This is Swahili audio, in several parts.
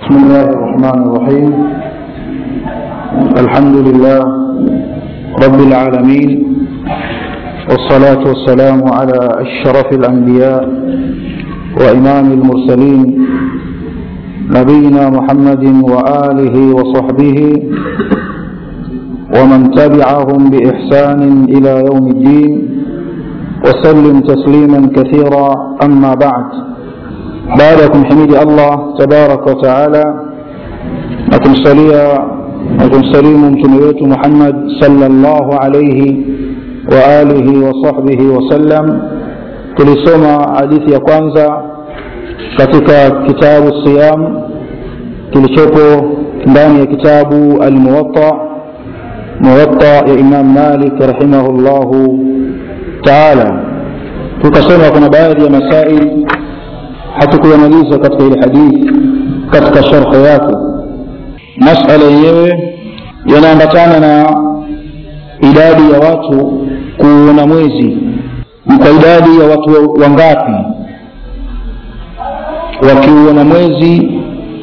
بسم الله الرحمن الرحيم الحمد لله رب العالمين والصلاة والسلام على أشرف الأنبياء وإمام المرسلين نبينا محمد وآله وصحبه ومن تبعهم بإحسان إلى يوم الدين وسلم تسليما كثيرا أما بعد baada ya kumhimidi allah tabaraka wataala na kumsalia na kumsalimu mtume wetu muhammad salllahu alaihi waalihi wasahbihi wasallam tulisoma hadithi ya kwanza katika kitabu siyam kilichopo ndani ya kitabu almuwatta muwatta ya imam malik rahimahullahu taala tukasema kuna baadhi ya masail hatukuyamaliza katika ile hadithi katika sharhe yake masala yenyewe yanaambatana na idadi ya watu kuona mwezi ni kwa idadi ya watu wangapi wakiuona mwezi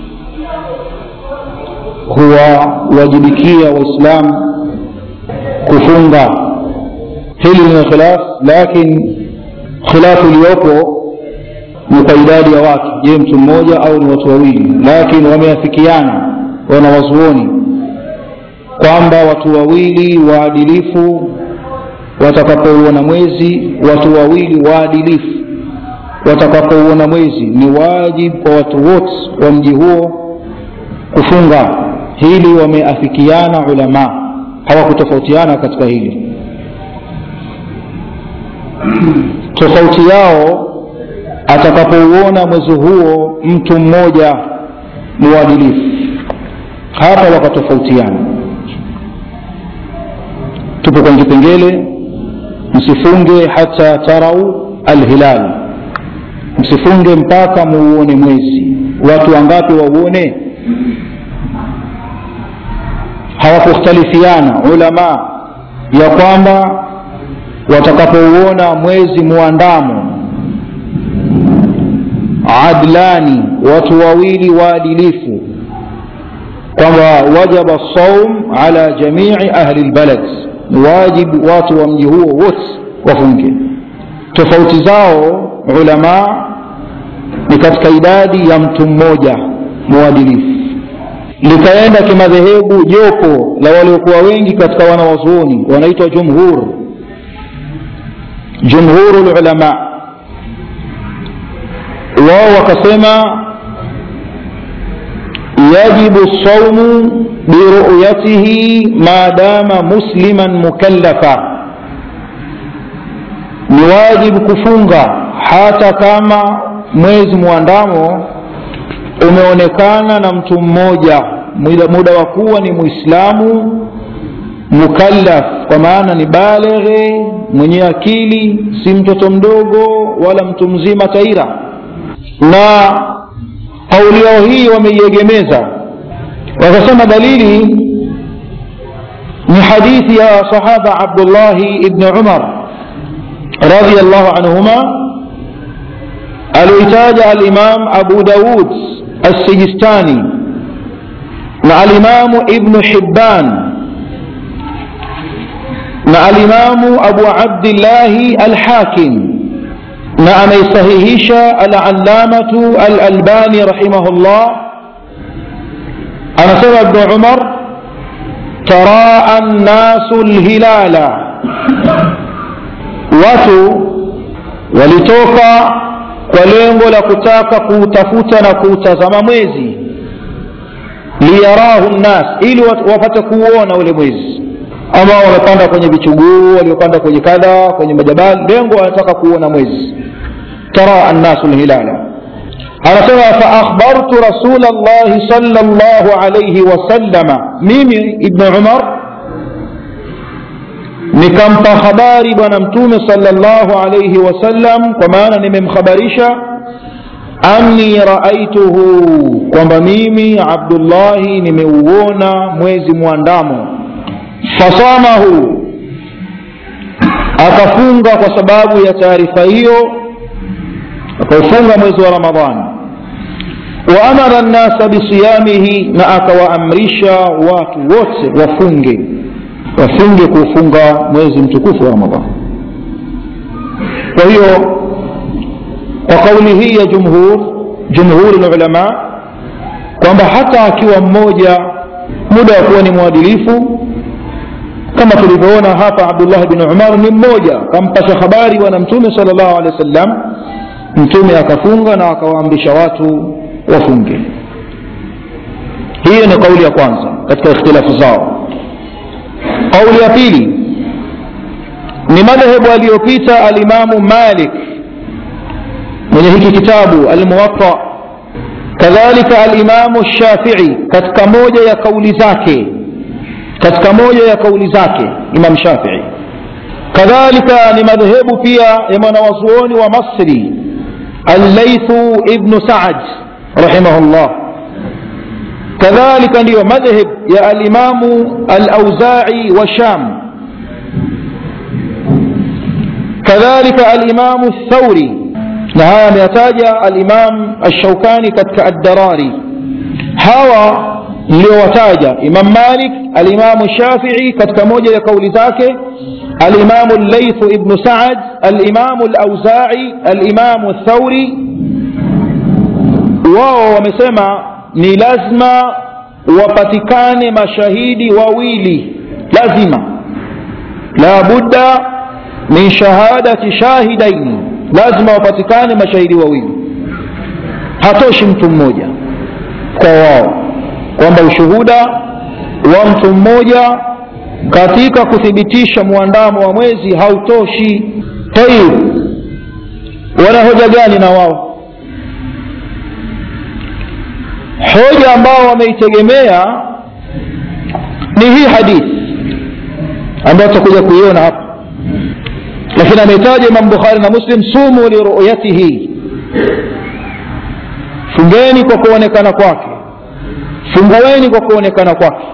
huwawajibikia waislamu kufunga hili lina khilaf lakini khilafu iliyopo ni kwa idadi ya watu je mtu mmoja au ni watu wawili lakini wameafikiana wanawazuoni kwamba watu wawili waadilifu watakapouona mwezi watu wawili waadilifu watakapouona mwezi ni wajibu kwa watu wote wa mji huo kufunga hili wameafikiana ulama hawakutofautiana katika hili tofauti yao atakapouona mwezi huo mtu mmoja mwadilifu hapa wakatofautiana tupo kwenye kipengele msifunge hata tarau alhilal msifunge mpaka muuone mwezi watu wangapi wauone hawakukhtalifiana ulama ya kwamba watakapouona mwezi muandamo adlani watu wawili waadilifu kwamba wajaba saum ala jamii ahli lbalad ni wajibu watu wa mji huo wote wafunge tofauti zao ulama ni katika idadi ya mtu mmoja mwadilifu likaenda kimadhehebu jopo la waliokuwa wengi katika wanawazuoni wanaitwa jumhur jumhuru lulama wao wakasema yajibu saumu biruyatihi maadama musliman mukallafa ni wajibu kufunga hata kama mwezi mwandamo umeonekana na mtu mmoja muda, muda wa kuwa ni mwislamu mukallaf kwa maana ni baleghe mwenye akili si mtoto mdogo wala mtu mzima taira na kauli yao hii wameiegemeza wakasema dalili ni hadithi ya sahaba abdullahi ibni umar radiallahu anhuma alioitaja alimam abu daud alsijistani na alimamu ibnu hibban na alimamu abu abdillahi alhakim na ameisahihisha alallamatu alalbani rahimahullah anasema ibnu umar taraa nnasu lhilala watu walitoka kwa lengo la kutaka kuutafuta na kuutazama mwezi liyarahu nnas ili wapate kuuona ule mwezi ama wamepanda kwenye vichuguu waliopanda kwenye kadha kwenye majabali lengo wanataka kuona mwezi ترى الناس الهلال anasema faakhbartu rasul llahi sal llahu alaihi wasalama mimi ibnu umar nikampa habari bwana mtume sal llahu alaihi wasallam kwa maana nimemkhabarisha anni raaituhu kwamba mimi abdullahi nimeuona mwezi mwandamo fasamahu akafunga kwa sababu ya taarifa hiyo akaufunga mwezi wa ramadhani waamara nnasa bisiyamihi na akawaamrisha watu wote wafunge wafunge kuufunga mwezi mtukufu wa ramadhan kwa hiyo kwa kauli hii ya jumhur jumhuri lulama kwamba hata akiwa mmoja muda wa kuwa ni mwadilifu kama tulivyoona hapa abdullah bin umar ni mmoja kampasha habari bwana mtume sal llahu alehi wa sallam mtume akafunga na akawaamrisha watu wafunge hiyo ni kauli ya kwanza katika ikhtilafu zao kauli ya pili ni madhehebu aliyopita alimamu malik mwenye hiki kitabu almuwatta kadhalika alimamu shafii katika moja ya kauli zake katika moja ya kauli zake imam shafii kadhalika ni madhehebu pia ya mwanawazuoni wa masri allaithu ibnu saad rahimahullah kadhalika ndiyo madhhab ya alimamu alauzai wa sham kadhalika alimamu thauri na haya ameyataja alimam alshaukani katika addarari hawa niliowataja imam malik alimamu shafii katika moja ya kauli zake alimamu llaithu ibnu saad alimamu alauzai alimamu thauri wao wamesema ni lazima wapatikane mashahidi wawili lazima la budda min shahadati shahidaini lazima wapatikane mashahidi wawili hatoshi mtu mmoja kwa wao kwamba ushuhuda wa mtu mmoja katika kuthibitisha mwandamo wa mwezi hautoshi tayib wana hoja gani na wao hoja ambao wameitegemea ni hii hadithi ambayo tutakuja kuiona hapa lakini ametaja imam bukhari na muslim sumu liruyatihi fungeni kwa kuonekana kwake fungueni kwa kuonekana kwake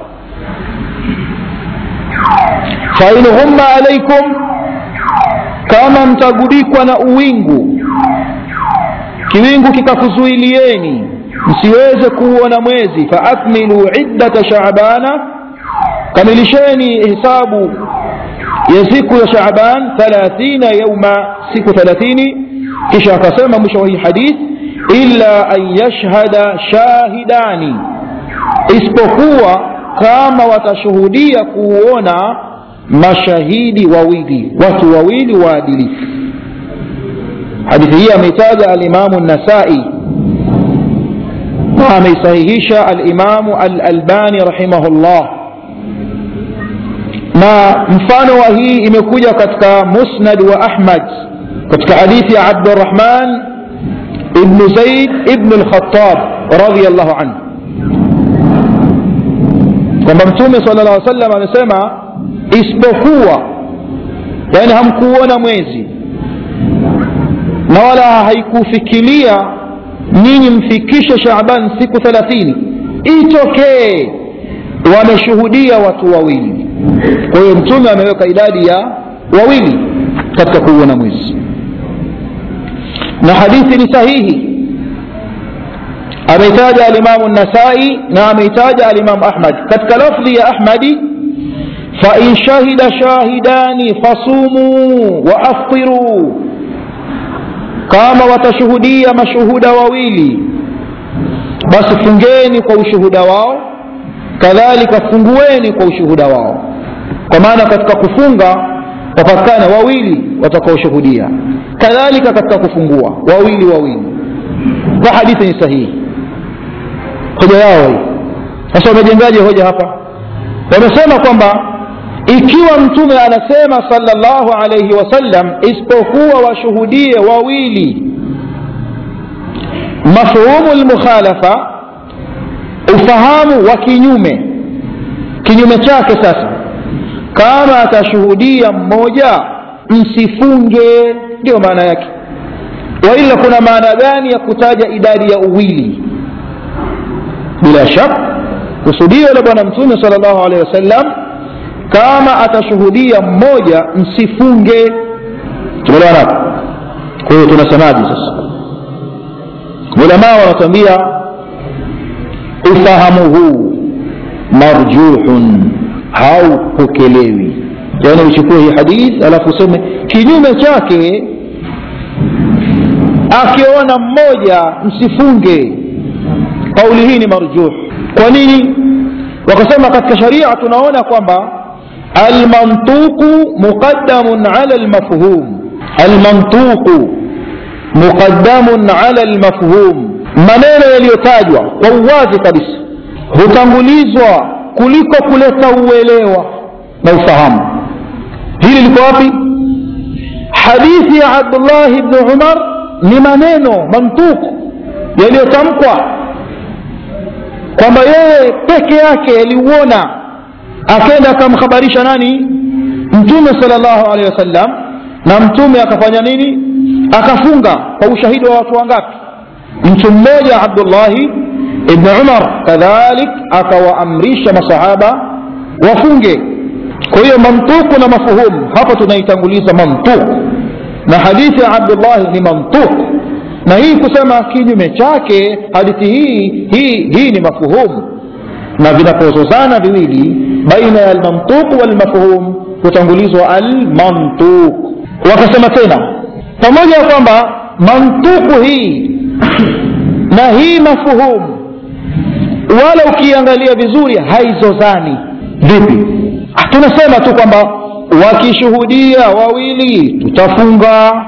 fain humma alaikum kama mtagubikwa na uwingu kiwingu kikakuzuilieni msiweze kuuona mwezi faakmilu iddata shabana kamilisheni hisabu ya siku ya shaban thalathina yauma siku thalathini kisha akasema mwisho wa hii hadith illa an yashhada shahidani isipokuwa kama watashuhudia kuuona mashahidi wawili watu wawili waadilifu hadithi hii ameitaja alimamu nasai na ameisahihisha alimamu alalbani rahimahullah na mfano wa hii imekuja katika musnad wa ahmad katika hadithi ya abdurahman ibnu zaid ibnu lkhatab radiallahu anhu kwamba mtume sala llah salam amesema isipokuwa yani hamkuona mwezi na wala haikufikiria ninyi mfikishe shaban siku thelathini itokee wameshuhudia watu wawili kwa hiyo mtume ameweka idadi ya wawili katika kuuona mwezi na hadithi ni sahihi ameitaja alimamu nasai na ameitaja alimamu ahmad katika lafdhi ya ahmadi fain shahida shahidani fasumuu waaftiruu kama watashuhudia mashuhuda wawili basi fungeni kwa ushuhuda wao kadhalika fungueni kwa ushuhuda wao kwa maana katika kufunga wapatikana wawili watakaoshuhudia kadhalika katika kufungua wawili wawili kwa hadithi ni sahihi hoja yao hii sasa wamejengaje hoja hapa wamesema kwamba ikiwa mtume anasema salllahu alaihi wasallam isipokuwa washuhudie wawili mafhumu lmukhalafa ufahamu wa kinyume kinyume chake sasa kama atashuhudia mmoja msifunge ndio maana yake waila kuna maana gani ya kutaja idadi ya uwili bila shaka kusudio la bwana mtume sal llahu alehi wasallam kama atashuhudia mmoja msifunge tumeelewana hapo kwa hiyo tunasemaje sasa ulamaa wanatuambia ufahamu huu marjuhun haupokelewi yaani uchukue hii hadith alafu useme kinyume chake akiona mmoja msifunge kauli hii ni marjuh kwa nini wakasema katika sharia tunaona kwamba almantuqu muqaddamun ala almafhum almantuqu muqaddamun ala almafhum maneno yaliyotajwa kwa uwazi kabisa hutangulizwa kuliko kuleta uelewa na ufahamu hili liko wapi hadithi ya abdullahi bni umar ni maneno mantuku yaliyotamkwa kwamba yeye peke yake aliuona akenda akamhabarisha nani mtume sal llahu alehi wasallam na mtume akafanya nini akafunga kwa ushahidi wa watu wangapi mtu mmoja abdullahi ibn umar kadhalik akawaamrisha masahaba wafunge kwa hiyo mantuku na mafuhumu hapa tunaitanguliza mantuku na hadithi ya abdullahi ni mantuku na hii kusema kinyume chake hadithi hii hii hii ni mafuhumu na vinapozozana viwili baina ya almantuq walmafhum hutangulizwa almantuq wakasema tena pamoja na kwamba mantuku hii na hii mafuhumu wala ukiangalia vizuri haizozani vipi tunasema tu kwamba wakishuhudia wawili tutafunga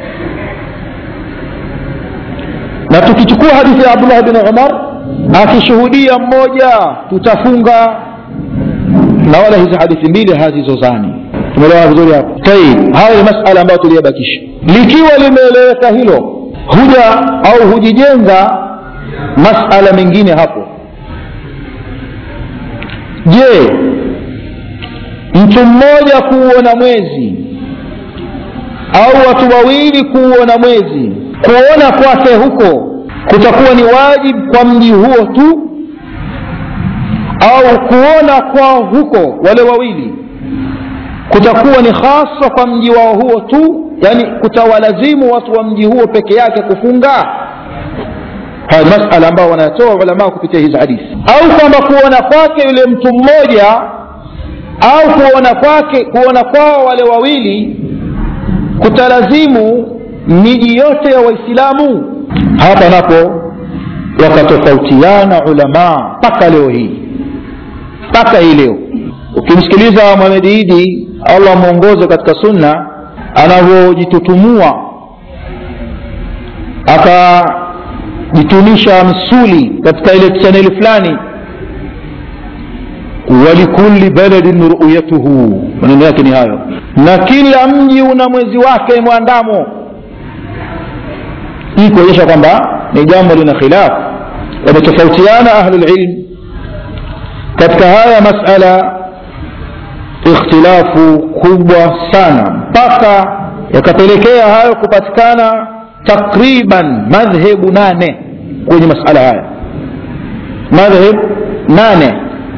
na tukichukua hadithi ya abdullah bin umar akishuhudia mmoja tutafunga na wala hizi hadithi mbili hazizozani tumeelewa vizuri hapo taib haya ni masala ambayo tuliyabakisha likiwa limeeleweka hilo huja au hujijenga masala mengine hapo je mtu mmoja kuuona mwezi au watu wawili kuuona mwezi kuona kwake huko kutakuwa ni wajibu kwa mji huo tu au kuona kwao huko wale wawili kutakuwa ni hasa kwa mji wao huo tu yani kutawalazimu watu wa mji huo peke yake kufunga haya masala ambao wanatoa ulamaa kupitia hizi hadithi au kwamba kuona kwake yule mtu mmoja au kuona kwake kuona kwao wale wawili kutalazimu miji yote ya waislamu hapa napo wakatofautiana ulamaa mpaka leo hii mpaka hii leo ukimsikiliza Muhammad Idi Allah mwongoze katika sunna anavyojitutumua akajitunisha misuli katika ile chaneli fulani walikulli baladin ruyatuhu maneno yake ni hayo na kila mji una mwezi wake mwandamo hii kuonyesha kwamba ni jambo lina khilafu wametofautiana ahlulilm katika haya masala ikhtilafu kubwa sana mpaka yakapelekea hayo kupatikana takriban madhehebu nane kwenye masala haya madhhab nane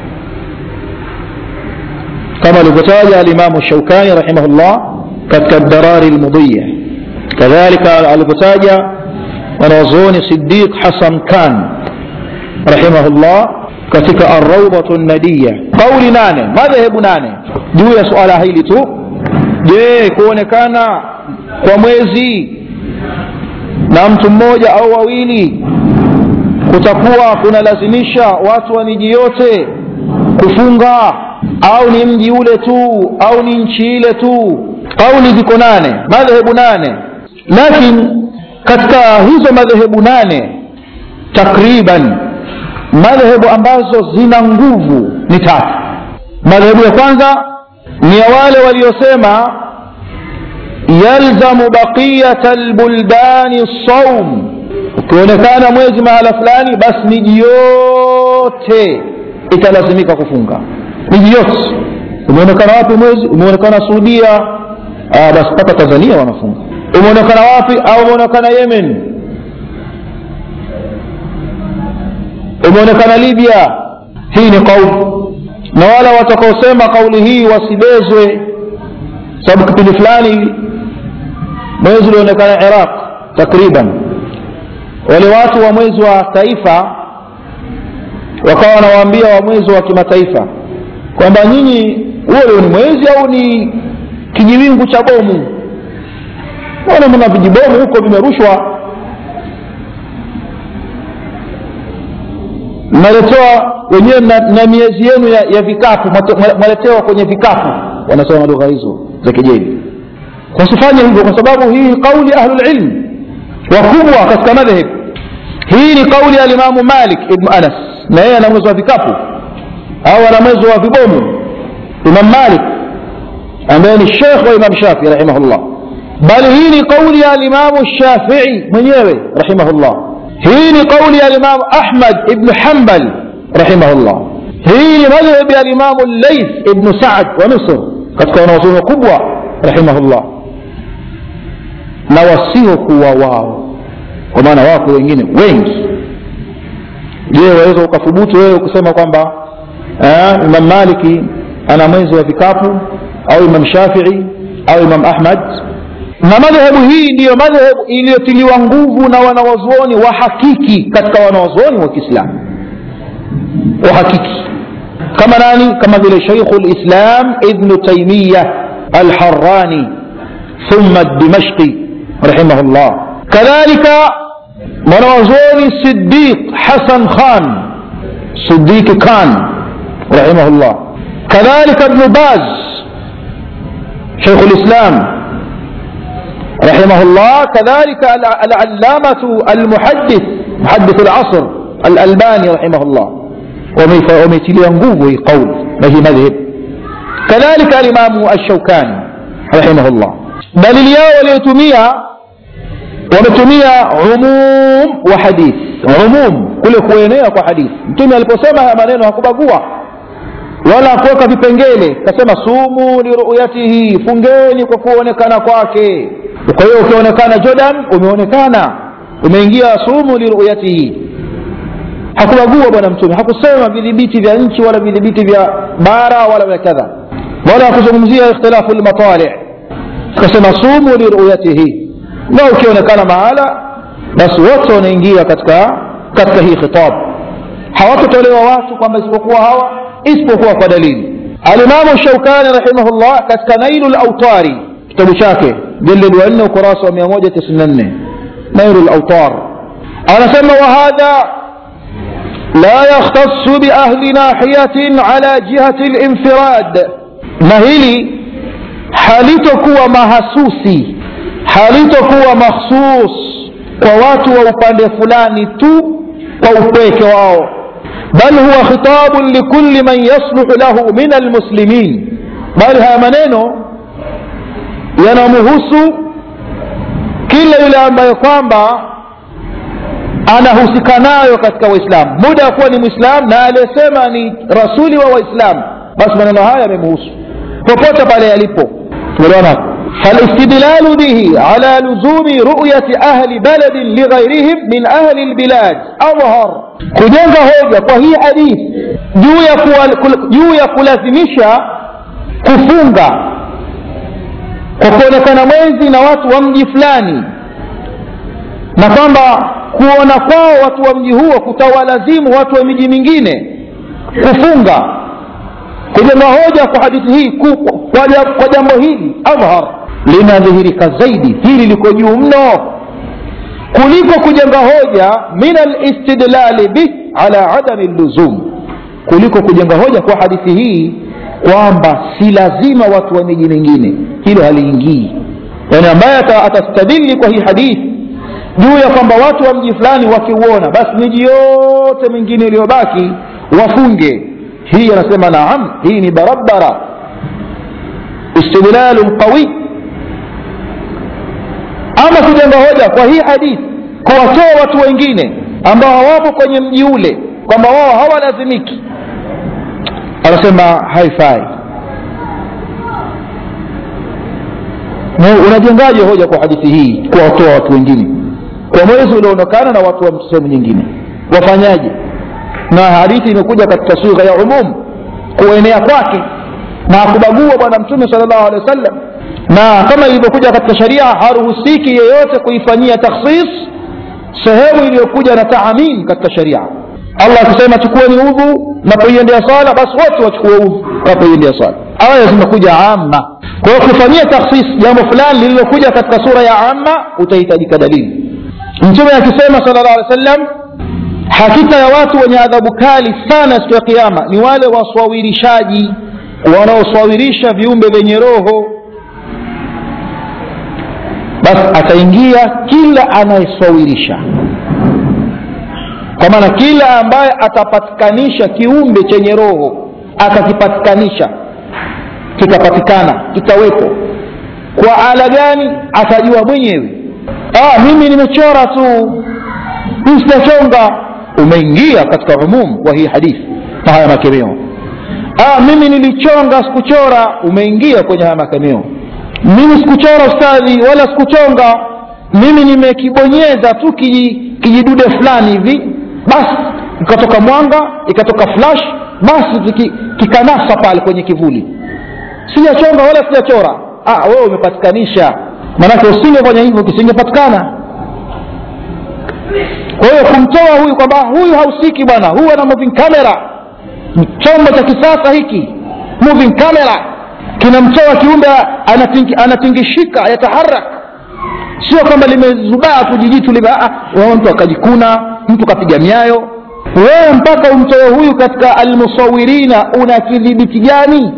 kama alivyotaja alimamu shaukani rahimahullah katika darari lmudhiya kadhalika alivyotaja mwanazuoni sidiq hasan khan rahimahullah katika arraudhatu nadiya kauli nane madhehebu nane juu ya suala hili tu je kuonekana kwa mwezi na mtu mmoja au wawili kutakuwa kunalazimisha watu wa miji yote kufunga au ni mji ule tu au ni nchi ile tu kauli ziko nane madhehebu nane lakini katika hizo madhehebu nane takriban madhehebu ambazo zina nguvu ni tatu madhehebu ya kwanza ni ya wale waliosema yalzamu baqiyata lbuldani saum ukionekana mwezi mahala fulani basi miji yote italazimika kufunga miji yote umeonekana wapi mwezi umeonekana suudia ah, basi mpaka tanzania wanafunga umeonekana wapi au umeonekana yemen umeonekana libya hii ni kauli na wala watakaosema kauli hii wasibezwe sababu kipindi fulani mwezi ulionekana iraq takriban wale watu wa mwezi wa taifa wakawa wanawaambia wa mwezi wa kimataifa kwamba nyinyi huo ni mwezi au ni kijiwingu cha bomu naona mna vijibomu huko vimerushwa mnaletewa wenyewe na, na miezi yenu ya, ya vikapu mwaletewa kwenye vikapu wanasema lugha hizo za kejeli wasifanye hivyo kwa sababu hii ni kauli ahlulilm wakubwa katika madhhab hii ni kauli ya limamu malik ibnu anas na yeye ana mwezi wa vikapu au ana mwezi wa vibomu imam malik ambaye ni shekh wa imam shafii rahimahullah bali hii ni kauli ya limamu shafii mwenyewe rahimahullah hii ni kauli ya limamu ahmad ibnu hambal rahimahullah hii ni madhhabi ya limamu laith ibnu saad wa misr katika wanawazuoni wakubwa rahimahullah na wasiokuwa wao kwa maana wako wengine wengi je waweza ukathubutu wewe kusema kwamba imam maliki ana mwezi wa vikapu au imam shafii au imam ahmad na madhehebu hii ndiyo madhehebu iliyotiliwa nguvu na wanawazuoni wa hakiki katika wanawazuoni wa kiislamu wa hakiki kama nani kama vile shaikhu lislam ibnu taimiya alharani thumma dimashqi rahimahullah kadhalika mwanawazuoni sidiq hasan khan sidiqi khan rahimahullah kadhalika ibnu baz shaikhu lislam رحمه الله كذلك العلامة المحدث محدث العصر الألباني رحمه الله وميتلي nguvu قول ما هي مذهب كذلك الإمام الشوكاني رحمه الله دليل yao waliotumia wametumia umum wa hadith umum kule kuenea kwa hadithi mtume aliposema haya maneno hakubagua wala kuweka vipengele kasema sumu liruyatihi fungeni kwa kuonekana kwake kwa hiyo ukionekana jordan umeonekana umeingia sumu liruyatihi hakubagua bwana mtume hakusema vidhibiti vya nchi wala vidhibiti vya bara wala vya kadha wala hakuzungumzia ikhtilafu lmatali kasema sumu liruyatihi na ukionekana mahala basi wote wanaingia katika katika hii khitab hawatotolewa watu kwamba isipokuwa hawa isipokuwa kwa dalili alimamu shaukani rahimahullah katika nailu lautari kitabu chake jildi wa nne ukurasa wa mia moja tisini na nne nailu lautar anasema wahadha la yakhtasu biahli nahiyatin ala jihati linfirad na hili halitokuwa mahasusi halitokuwa makhsus kwa watu wa upande fulani tu kwa upweke wao bal huwa khitabun likulli man yasluhu lahu min almuslimin bali haya maneno yanamhusu kila yule ambaye kwamba anahusika nayo katika waislamu muda ya kuwa ni mwislamu na aliyesema ni rasuli wa waislamu basi maneno haya yamemhusu popote pale yalipo tumeelewana فالاستدلال به على لزوم رؤية أهل بلد لغيرهم من أهل البلاد أظهر kujenga hoja kwa hii hadithi juu ya kuwa, juu ya kulazimisha kufunga kwa kuonekana mwezi na watu wa mji fulani na kwamba kuona kwao watu wa mji huo kutawalazimu watu wa miji mingine kufunga kujenga hoja kwa hadithi hii kwa, kwa jambo hili adhhar linadhihirika zaidi hili liko juu mno kuliko kujenga hoja min alistidlali bih ala adami lluzum kuliko kujenga hoja kwa hadithi hii kwamba si lazima watu wa miji mingine hilo haliingii yani ambaye atastadili kwa hii hadithi juu ya kwamba watu wa mji fulani wakiuona basi miji yote mingine iliyobaki wafunge hii anasema naam hii ni barabara istidlalun qawi ama kujenga hoja kwa hii hadithi kuwatoa watu wengine ambao hawapo kwenye mji ule kwamba wao hawalazimiki anasema haifai unajengaje hoja kwa hadithi hii kuwatoa watu wengine kwa mwezi ulioonekana na watu wa sehemu nyingine wafanyaje na hadithi imekuja katika sugha ya umum kuenea kwake na akubagua bwana mtume sal llahu alehi wa sallam na kama ilivyokuja katika sharia haruhusiki yeyote kuifanyia takhsis sehemu iliyokuja na taamin katika sharia allah akisema chukueni udhu napoiendea swala basi wote wachukue udhu napoiendea swala aya zimekuja amma kwa hiyo kufanyia takhsis jambo fulani lililokuja katika sura ya amma utahitajika dalili mtume akisema sala llah alih wasallam hakika ya watu wenye adhabu kali sana siku ya kiama ni wale waswawirishaji wanaoswawirisha viumbe vyenye roho basi ataingia kila anayeswawirisha kwa maana kila ambaye atapatikanisha kiumbe chenye roho akakipatikanisha kikapatikana kikawepo kwa ala gani atajua mwenyewe ah, mimi nimechora tu mi sijachonga umeingia katika umum wa hii hadithi na haya makemeo ah, mimi nilichonga sikuchora umeingia kwenye haya makemeo mimi sikuchora ustadhi wala sikuchonga mimi nimekibonyeza tu kijidude fulani hivi basi ikatoka mwanga ikatoka flash basi kikanasa pale kwenye kivuli sijachonga wala sijachora ah, wewe umepatikanisha maanake usingefanya hivyo kisingepatikana kwa hiyo kumtoa huyu kwamba huyu hausiki bwana huyu ana moving camera chombo cha kisasa hiki moving camera kinamtoa kiumbe anating, anatingishika yataharak sio kwamba limezubaa tu jijitu lime mtu akajikuna mtu kapiga miayo wewe mpaka umtoe huyu katika almusawirina una kidhibiti gani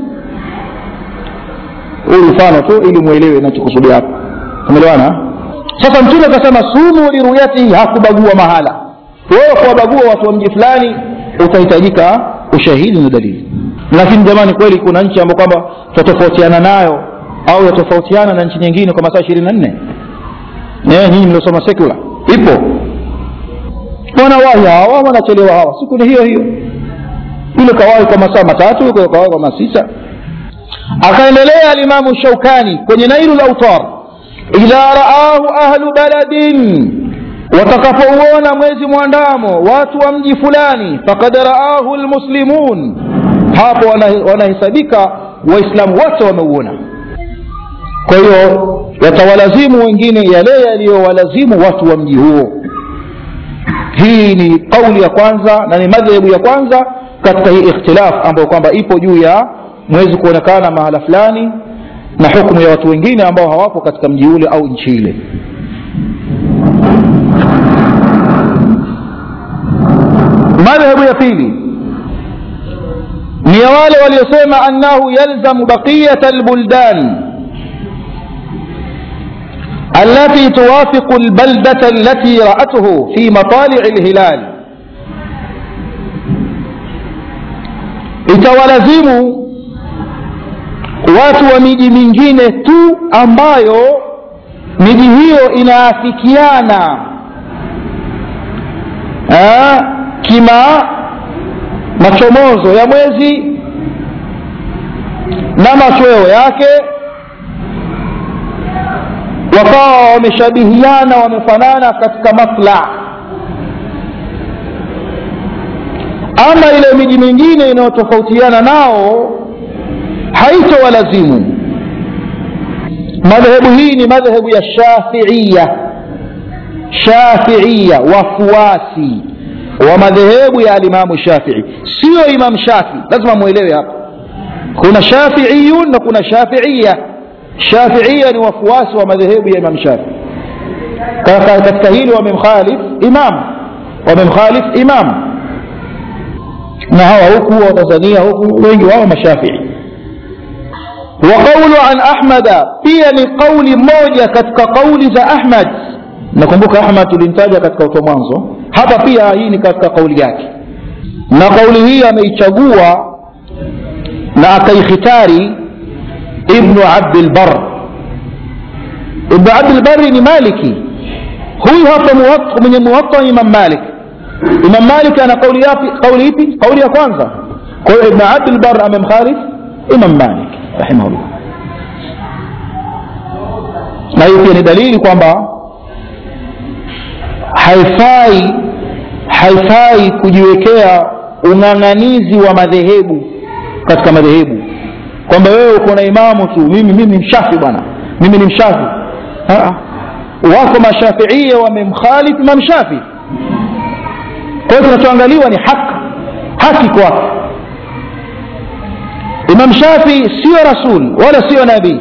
huu mfano tu ili mwelewe nachokusudia hapa umeelewana sasa mtume akasema sumu liruyatihi hakubagua mahala wewe kuwabagua watu wa mji fulani utahitajika ushahidi na dalili lakini jamani kweli kuna nchi ambayo kwamba tutatofautiana nayo au yatofautiana na nchi nyingine kwa masaa ishirini na nne nyinyi mliosoma sekula ipo wanawahi hawa wanachelewa hawa siku ni hiyo hiyo yule kawahi kwa masaa matatu yule kawahi kwa masaa sita akaendelea alimamu shaukani kwenye nailu lautar idha raahu ahlu baladin watakapouona mwezi mwandamo watu wa mji fulani fakad raahu lmuslimun hapo wanahesabika waislamu wote wameuona kwa hiyo yatawalazimu wengine yale yaliyowalazimu watu wa mji huo hii ni kauli ya kwanza na ni madhehebu ya kwanza katika hii ikhtilaf ambayo kwamba ipo juu ya mwezi kuonekana mahala fulani na hukumu ya watu wengine ambao hawapo katika mji ule au nchi ile madhehebu ya pili ni ya wale waliosema annahu yalzamu baqiyata albuldan التي توافق البلدة التي رأته في مطالع الهلال itawalazimu watu wa miji mingine tu ambayo miji hiyo inaafikiana kima machomozo ya mwezi na machweo yake wakawa wameshabihiana wamefanana katika matla ama ile miji mingine inayotofautiana nao haitowalazimu madhehebu hii ni madhehebu ya shafiia shafiia wafuasi wa madhehebu ya alimamu shafii sio imam shafii lazima mwelewe hapa kuna shafiiyun na kuna shafiia shafiia ni wafuasi wa madhehebu ya imam shafii katika hili wamemkhalif imam wamemkhalif imam na hawa huku wa tanzania huku wengi wao mashafii وقول عن أحمد pia ni kauli moja katika kauli za Ahmad nakumbuka Ahmad tulimtaja katika uto mwanzo hapa pia hii ni katika kauli yake na kauli hii ameichagua na akaikhitari ibnu abdilbar ibnu abdilbari ni maliki huyu hapa mwenye muwatta imam malik imam malik ana kauli yapi kauli ipi kauli ya kwanza kwa hiyo ibnu abdilbar amemkhalif imam malik rahimahullah na hii pia ni dalili kwamba haifai haifai kujiwekea ung'ang'anizi wa madhehebu katika madhehebu kwamba wewe uko na imamu tu mimi mimi mshafi bwana mimi ni mshafi wako mashafiia wamemkhalif imam shafi kwa hiyo kinachoangaliwa ni haki haki kwake imam shafii sio rasul wala sio nabii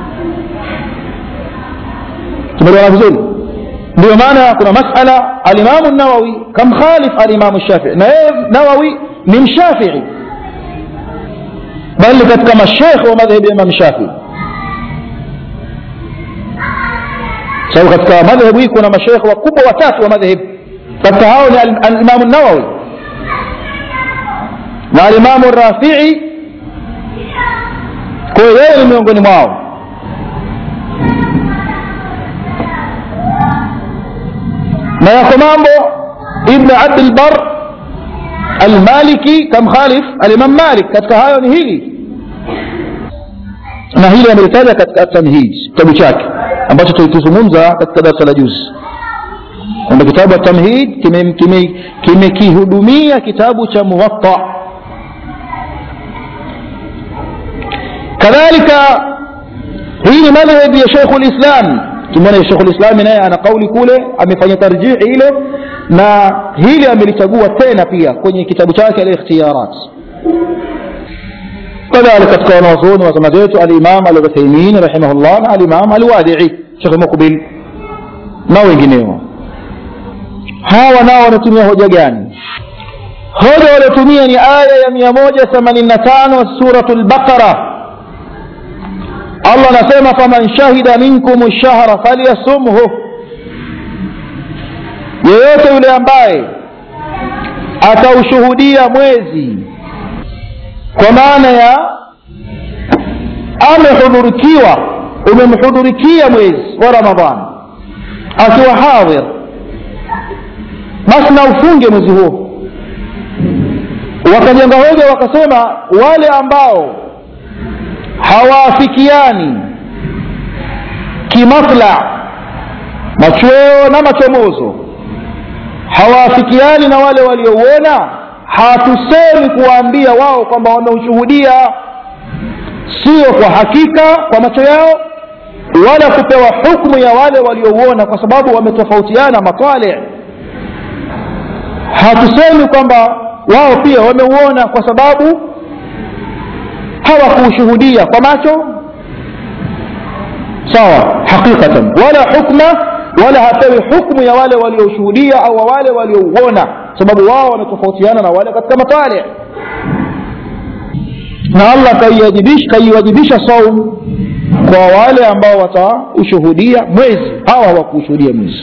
tumeelewana vizuri ndio maana kuna masala alimamu nawawi kamkhalif alimamu shafii na yeye nawawi ni mshafii bali katika mashekhe wa madhehebu ya imam shafii sababu katika madhehebu hii kuna mashekhe wakubwa watatu wa madhehebu katika hao ni alimamu nawawi na alimamu rafii kwa hiyo yeye ni miongoni mwao na yako mambo ibn abdilbar almaliki kamkhalif alimam malik katika hayo ni hili na hili amelitaja katika tamhid kitabu chake ambacho tulikizungumza katika darasa la juzi kwamba kitabu tamhid kimekihudumia kime, kime kitabu cha muwatta kadhalika hii ni madhhabi ya sheikhu lislam tumeona shekhu lislami naye ana kauli kule amefanya tarjihi ile na hili amelichagua tena pia kwenye kitabu chake alikhtiyarat kadhalika katika wanawazuoni wa zama zetu alimam aluthaimin rahimahullah na alimam alwadii shekhe mukbil na wengineo hawa nao wanatumia hoja gani hoja waliotumia ni aya ya mia moja themanini na tano suratu lbaqara allah anasema faman shahida minkum shahra falyasumhu yeyote yule ambaye ataushuhudia mwezi kwa maana ya amehudhurikiwa umemhudhurikia mwezi wa ramadhani akiwa hadhir basi na ufunge mwezi huo wakajenga hoja wakasema wale ambao hawaafikiani kimatla machweo na machomozo hawaafikiani na wale waliouona hatusemi kuwaambia wao kwamba wameushuhudia sio kwa hakika kwa macho yao wala kupewa hukmu ya wale waliouona kwa sababu wametofautiana matwale hatusemi kwamba wao pia wameuona kwa sababu hawakuushuhudia kwa macho sawa haqiqatan wala hukma wala hapewi hukmu ya wale walioshuhudia au wale waliouona sababu wao wametofautiana na wale katika matale na allah kaiwajibisha saum kwa wale ambao wataushuhudia mwezi hawa hawakuushuhudia mwezi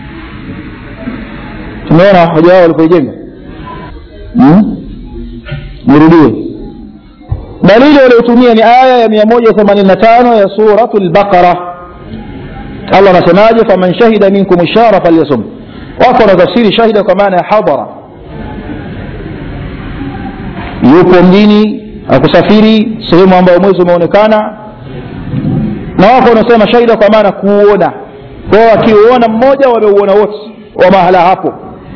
tumeona hoja wao walipoijenga hmm? nirudie dalili waliotumia ni aya ya 185 ya suratu lbaqara allah anasemaje faman shahida minkum shahra falyasum wako wanatafsiri shahida kwa maana ya hadhara yupo mjini akusafiri sehemu ambayo mwezi umeonekana na wako wanasema shahida kwa maana kuuona kwao akiuona mmoja wameuona wote wa mahala hapo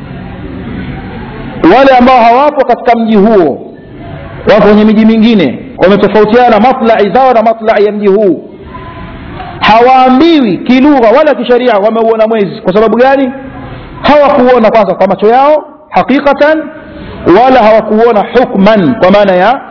wale ambao hawapo katika mji huo wako kwenye miji mingine wametofautiana matlai zao na matlai ya mji huu hawaambiwi kilugha wala kisheria wameuona mwezi kwa sababu gani hawakuona kwanza kwa macho yao haqiqatan wala hawakuona hukman kwa maana ya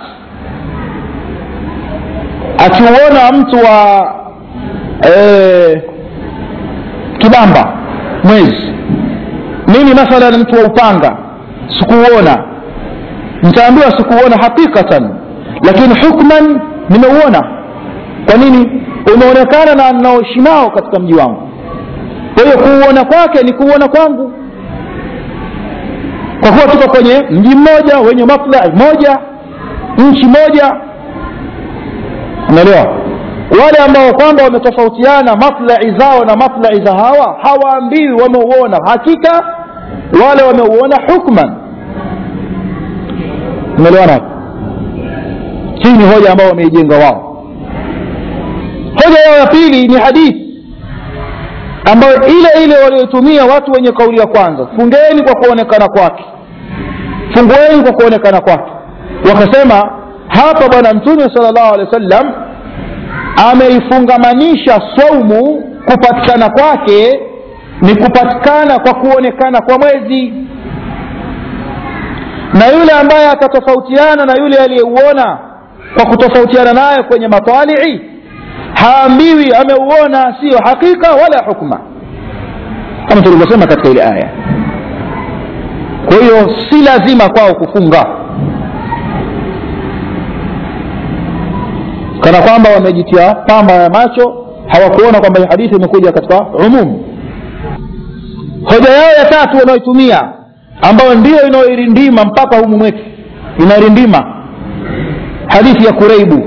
akiuona mtu wa e, kibamba mwezi mimi mathalan mtu wa upanga sikuuona nitaambiwa sikuuona haqiqatan lakini hukman nimeuona kwa nini umeonekana na naoishi nao katika mji wangu kwa hiyo kuuona kwake ni kuuona kwangu kwa kuwa tuko kwenye mji mmoja wenye maslahi moja nchi moja umeelewa wale ambao kwamba wametofautiana maslahi zao na maslahi za hawa hawaambiwi wameuona hakika wale wameuona hukman umeelewana hapo hii ni hoja ambao wameijenga wao hoja yao ya pili ni hadithi ambayo ile ile waliotumia watu wenye kauli ya kwanza fungeni kwa kuonekana kwake fungueni kwa kuonekana kwake wakasema hapa bwana mtume sala llahu alehi wa sallam ameifungamanisha saumu kupatikana kwake ni kupatikana kwa kuonekana kwa mwezi na yule ambaye atatofautiana na yule aliyeuona kwa kutofautiana naye kwenye matalii haambiwi ameuona siyo hakika wala hukma kama tulivyosema katika ile aya kwa hiyo si lazima kwao kufunga kana kwamba wamejitia pamba ya macho hawakuona kwamba hii hadithi imekuja katika umum hoja yao ya tatu wanaoitumia ambayo ndiyo inayoirindima mpaka humu mwetu inairindima hadithi ya kureibu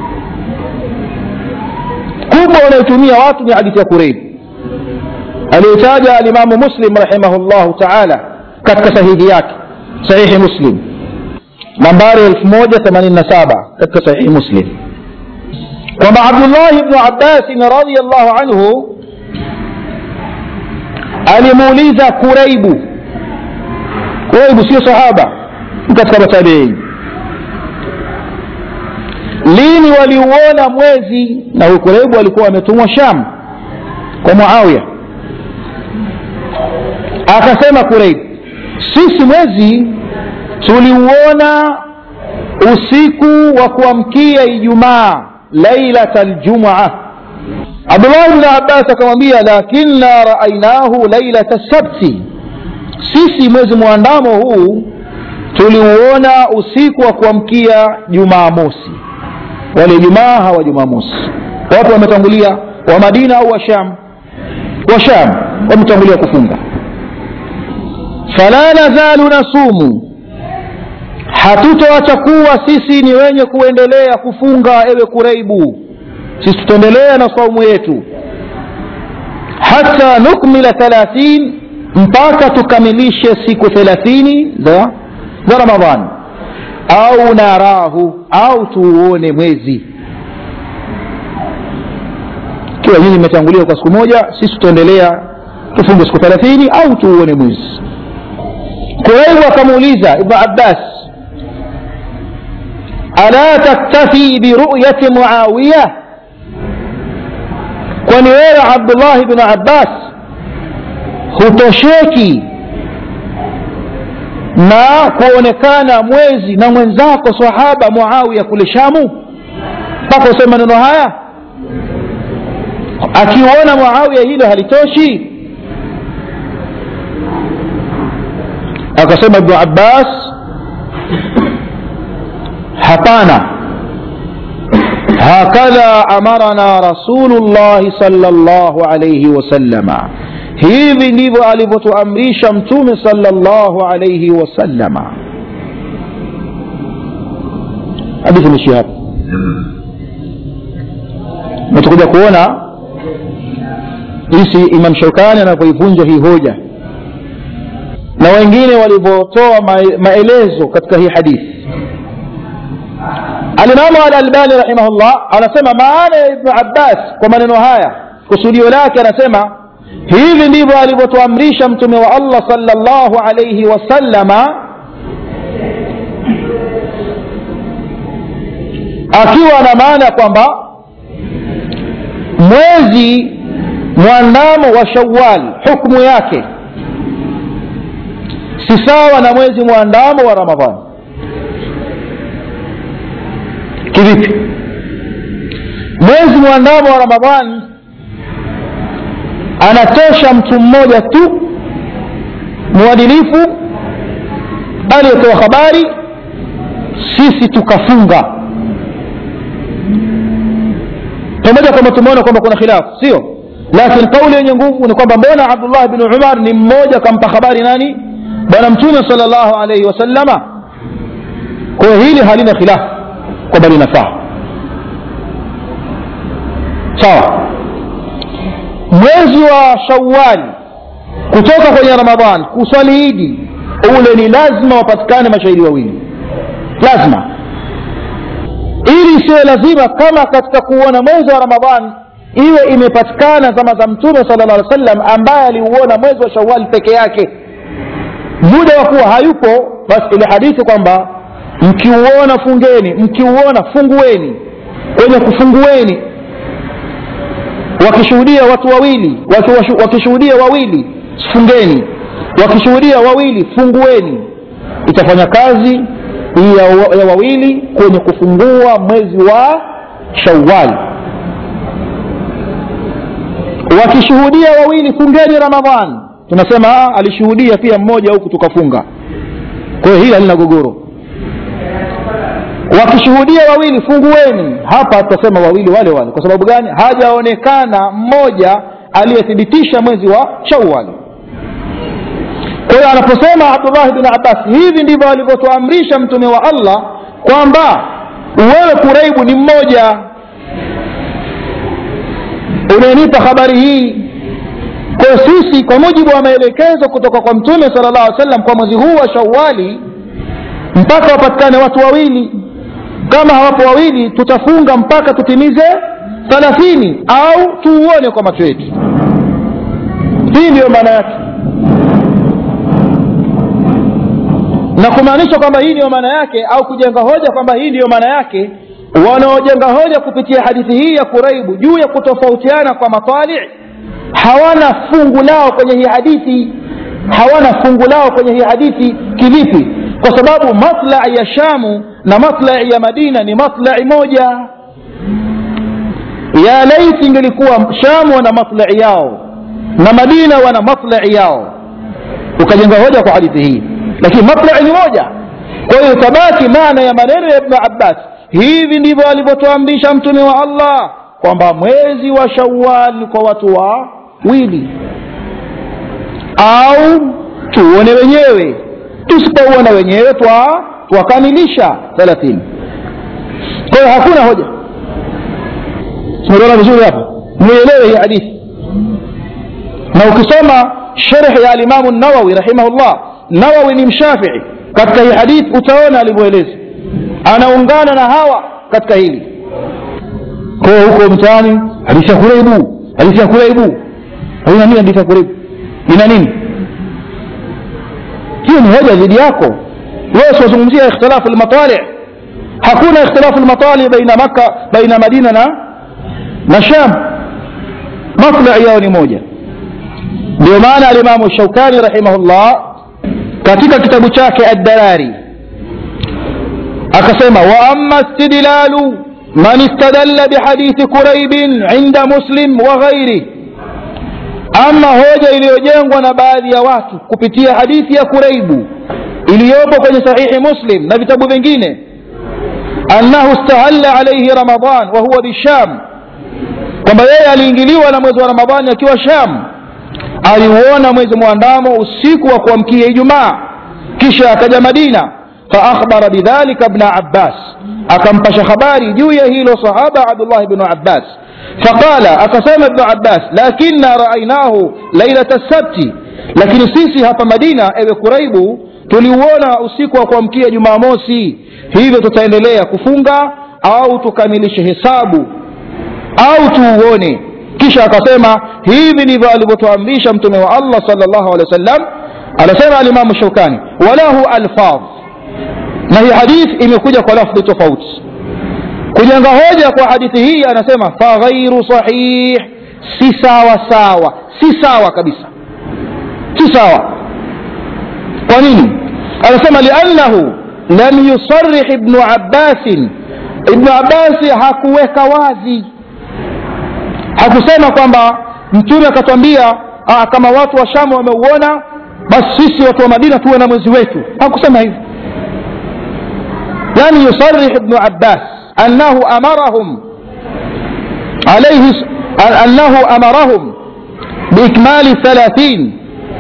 kubwa wanayotumia watu ni hadithi ya kureibu aliyotaja alimamu muslim rahimahullahu taala katika sahihi yake sahihi muslim nambari 1087 katika sahihi muslim kwamba abdullahi bnu abbasin radiallahu anhu alimuuliza kuraibu kuraibu sio sahaba katika matabiini lini waliuona mwezi na huyu kuraibu alikuwa ametumwa sham kwa muawiya akasema kuraibu sisi mwezi tuliuona usiku wa kuamkia ijumaa lailata ljumua abdullahi bni abbas akamwambia lakinna raainahu lailata sabti sisi mwezi mwandamo huu tuliuona usiku wa kuamkia jumaa mosi wale jumaa hawa jumaa mosi wapo wametangulia wa madina au wa sham wa sham wametangulia kufunga fala nazalu nasumu hatutoacha kuwa sisi ni wenye kuendelea kufunga ewe kureibu sisi tutaendelea na saumu yetu hata nukmila thalathin mpaka tukamilishe siku thelathini za, za ramadhani au narahu au tuuone mwezi ikiwa nyinyi mmetangulia kwa siku moja sisi tutaendelea tufunge siku thelathini au tuuone mwezi kuraibu akamuuliza ibnu abbas ala taktafi biruyati muawiya kwani wewe abdullahi bnu abbas hutosheki na kuonekana mwezi na mwenzako sahaba muawiya kule shamu mpaka useme maneno haya akiuona muawiya hilo halitoshi akasema ibnu abbas hapana hakadha amarana rasulullahi sala llahu alaihi wasalama hivi ndivyo alivyotuamrisha mtume sala llahu alaihi wasalama hadithi nishi hapa natukuja kuona jinsi imam shaukani anavyoivunja hii hoja na wengine walivyotoa maelezo katika hii hadithi alimamu alalbani rahimahullah anasema maana ya ibnu abbas kwa maneno haya kusudio lake anasema hivi ndivyo alivyotuamrisha mtume wa allah salllahu alaihi wasallama akiwa na maana kwamba mwezi mwandamo wa shawal hukmu yake si sawa na mwezi mwandamo wa ramadhani kivipi mwezi mwandamo wa ramadhani anatosha mtu mmoja tu mwadilifu aliyetoa habari sisi tukafunga pamoja kwamba tumeona kwamba kuna khilafu sio lakini kauli yenye nguvu ni kwamba mbona abdullah bni umar ni mmoja kampa habari nani bwana mtume sal llahu alaihi wasallama kwa hiyo hili halina khilafu kwamba linafaa sawa mwezi wa shawali kutoka kwenye ramadhan kuswali idi ule ni lazima wapatikane mashahidi wawili lazima ili isiwe lazima kama katika kuuona mwezi wa ramadhan iwe imepatikana zama za mtume sala llah alih sallam ambaye aliuona mwezi wa shawali peke yake muda wa kuwa hayupo basi ile hadithi kwamba mkiuona fungeni mkiuona fungueni kwenye kufungueni wakishuhudia watu wawili wakishuhudia wawili fungeni wakishuhudia wawili fungueni itafanya kazi ya, ya wawili kwenye kufungua mwezi wa shawali wakishuhudia wawili fungeni ramadhan tunasema alishuhudia pia mmoja huku tukafunga kwa hiyo hili halina gogoro wakishuhudia wawili fungueni hapa tutasema wawili wale wale kwa sababu gani hajaonekana mmoja aliyethibitisha mwezi wa shawali kwa hiyo anaposema abdullah bin abbas hivi ndivyo alivyotuamrisha mtume wa allah kwamba wewe kuraibu ni mmoja unanipa habari hii kwa sisi kwa mujibu wa maelekezo kutoka kwa mtume sala llah alih sallam kwa mwezi huu wa shawali mpaka wapatikane watu wawili kama hawapo wawili tutafunga mpaka tutimize thalathini au tuuone kwa macho yetu hii ndiyo maana yake na kumaanisha kwamba hii ndiyo maana yake au kujenga hoja kwamba hii ndiyo maana yake wanaojenga hoja kupitia hadithi hii ya kuraibu juu ya kutofautiana kwa matali hawana fungu lao kwenye hii hadithi hawana fungu lao kwenye hii hadithi kivipi kwa sababu matlai ya shamu na matlai ya madina ni matlai moja ya laiti ingelikuwa shamu wana matlai yao na madina wana matlai yao ukajenga hoja kwa hadithi hii lakini matlai ni moja kwa hiyo tabaki maana ya maneno ya ibnu abbas hivi ndivyo alivyotuamrisha mtume wa allah kwamba mwezi wa shawal ni kwa watu wawili au tuone wenyewe tusipouona wenyewe twa twakamilisha thelathini kwa hiyo hakuna hoja tumeona vizuri hapa muelewe hii hadithi na ukisoma sherh ya alimamu nawawi rahimahullah nawawi ni mshafii katika hii hadithi utaona alivyoeleza anaungana na hawa katika hili kwa hiyo huko mtaani hadithi ya kuraibu hadithi ya kuraibu haina nini hadithi ya kuraibu ina nini hiyo ni hoja dhidi yako wewe siwazungumzia ikhtilafu lmatali hakuna ikhtilafu lmatali baina makka baina madina na na sham matlai yao ni moja ndio maana alimamu shaukani rahimahullah katika kitabu chake addarari akasema wa ama istidlalu man istadalla bihadithi kuraibin inda muslim wa ghairih ama hoja iliyojengwa na baadhi ya watu kupitia hadithi ya kuraibu iliyopo kwenye sahihi muslim na vitabu vingine annahu stahalla alaihi ramadan wa huwa bisham kwamba yeye aliingiliwa na mwezi wa ramadhani akiwa sham aliuona mwezi mwandamo usiku wa kuamkia ijumaa kisha akaja madina faakhbara bidhalika bna abbas akampasha habari juu ya hilo sahaba abdullah bnu abbas faqala akasema ibnu abbas lakinna raainahu lailata sabti lakini sisi hapa madina ewe kuraibu tuliuona usiku wa kuamkia jumamosi hivyo tutaendelea kufunga au tukamilishe hesabu au tuuone kisha akasema hivi ndivyo alivyotuamrisha mtume wa allah salllahu alehi wa sallam anasema alimamu shaukani walahu alfadh na hii hadithi imekuja kwa lafdhi tofauti kujenga hoja kwa hadithi hii anasema faghairu sahih si sawa sawa si sawa kabisa si sawa kwa nini anasema liannahu lam yusarih ibnu abbasin ibnu abbasi hakuweka wazi hakusema kwamba mtume akatwambia kama watu wa shamu wameuona basi sisi watu wa madina tuwe na mwezi wetu hakusema hivyo lam yusarih ibnu abbas annahu amarahum عليه أنه أمرهم بإكمال الثلاثين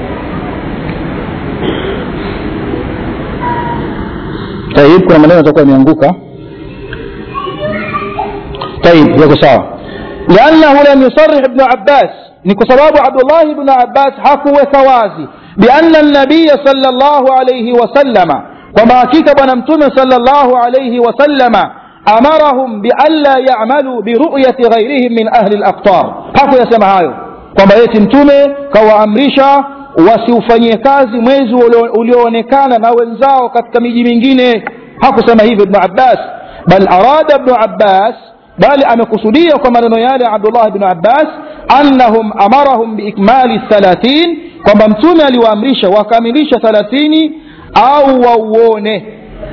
طيب kuna maneno yatakuwa yameanguka طيب yako sawa لأنه لم يصرح ابن عباس نكسباب عبد الله بن عباس حكو وثوازي بأن النبي صلى الله عليه وسلم وما كتب نمتم صلى الله عليه وسلم أمرهم بألا يعملوا برؤية غيرهم من أهل الأقطار حكو يسمع هايو kwamba yeti mtume kawaamrisha wasiufanyie kazi mwezi ulioonekana na wenzao katika miji mingine hakusema hivyo ibnu abbas bal arada ibnu abbas bali amekusudia kwa maneno yale abdullah bnu abbas annahum amarahum biikmali thalathin kwamba mtume aliwaamrisha wakamilisha thalathini au wauone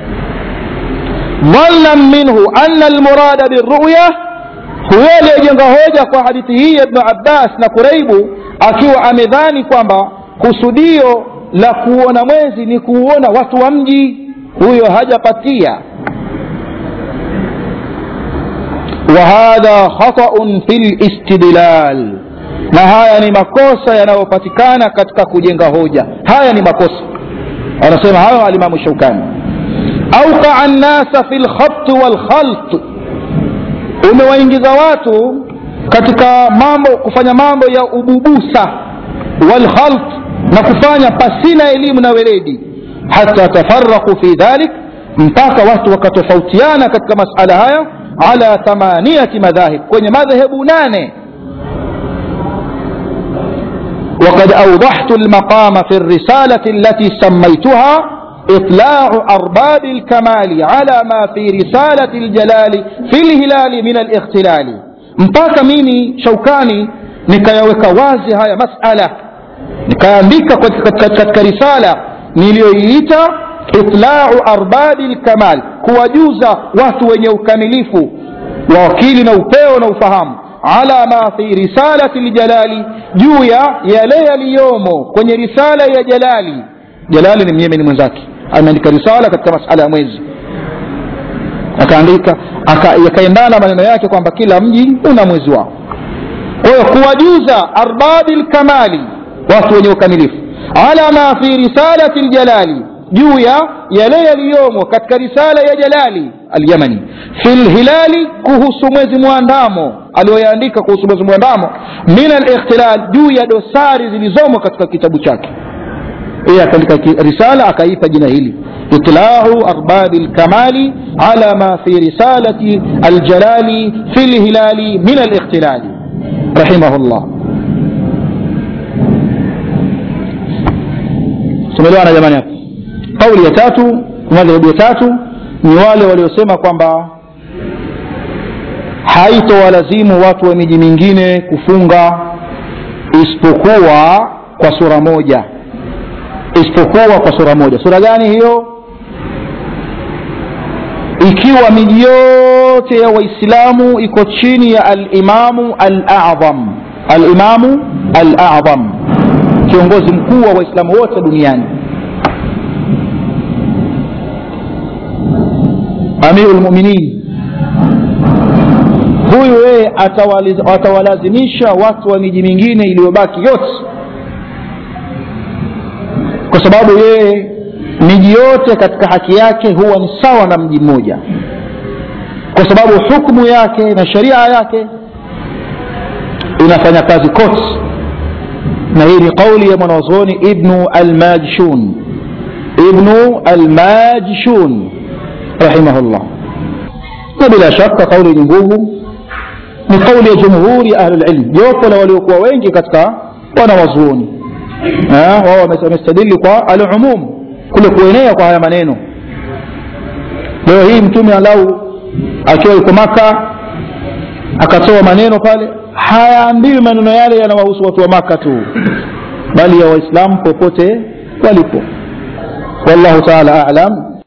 dhannan minhu ana almurada biruya huyo aliyejenga hoja kwa hadithi hii ya ibnu abbas na kuraibu akiwa amedhani kwamba kusudio la kuona mwezi ni kuuona watu wa mji huyo hajapatia وهذا خطأ في الاستدلال na haya ni makosa yanayopatikana katika kujenga hoja haya ni makosa anasema hayo alimamu shaukani auqaa nnasa fi lkhabti walkhalt umewaingiza watu katika mambo kufanya mambo ya ububusa walkhalt na kufanya pasina elimu na weledi hata tafaraku fi dhalik mpaka watu wakatofautiana katika masala haya ala thamaniyati madhahib kwenye madhehebu nane وقد أوضحت المقام في الرسالة التي سميتها إطلاع أرباب الكمال على ما في رسالة الجلال في الهلال من الاختلال mpaka mimi shaukani nikayaweka wazi haya masala nikaandika katika risala niliyoiita itlau arbabi lkamal kuwajuza watu wenye ukamilifu wa akili na upeo na ufahamu ala ma fi risalati ljalali juu ya yale yaliyomo kwenye risala ya jalali jalali ni myemeni mwenzake ameandika risala katika masala ya mwezi akaandika yakaendana maneno yake kwamba kila mji una mwezi wao kwa hiyo kuwajuza arbabi lkamali watu wenye ukamilifu ala ma fi risalati ljalali juu ya yale yaliyomo katika risala ya jalali alyamani fi lhilali kuhusu mwezi mwandamo aliyoyaandika kuhusu mwezi mwandamo min alikhtilal juu ya dosari zilizomo katika kitabu chake yeye akaandika risala akaipa jina hili itlau arbabi lkamali ala ma fi risalati aljalali fi lhilali min alikhtilali rahimahullah tumeelewana jamani hapo kauli ya tatu madhehebu ya tatu ni wale waliosema kwamba haitowalazimu watu wa miji mingine kufunga isipokuwa kwa sura moja isipokuwa kwa sura moja sura gani hiyo ikiwa miji yote ya waislamu iko chini ya alimamu aladham alimamu aladham kiongozi mkuu wa waislamu wote duniani amiru lmuminin huyu yeye atawalazimisha watu wa miji mingine iliyobaki yote kwa sababu yeye miji yote katika haki yake huwa ni sawa na mji mmoja kwa sababu hukmu yake na sharia yake inafanya kazi kote na hii ni qauli ya mwanazuoni ibnu almajshun ibnu almajshun rahimahullah na bila shaka kauli yenye nguvu ni kauli ya jumhuri ahli lilm jopo la waliokuwa wengi katika wanawazuoni wao wamestadili kwa alumum kule kuenea kwa haya maneno leo hii mtume alau akiwa yuko maka akatoa maneno pale hayaambiwi maneno yale yanawahusu watu wa maka tu bali ya waislamu popote walipo wallahu taala alam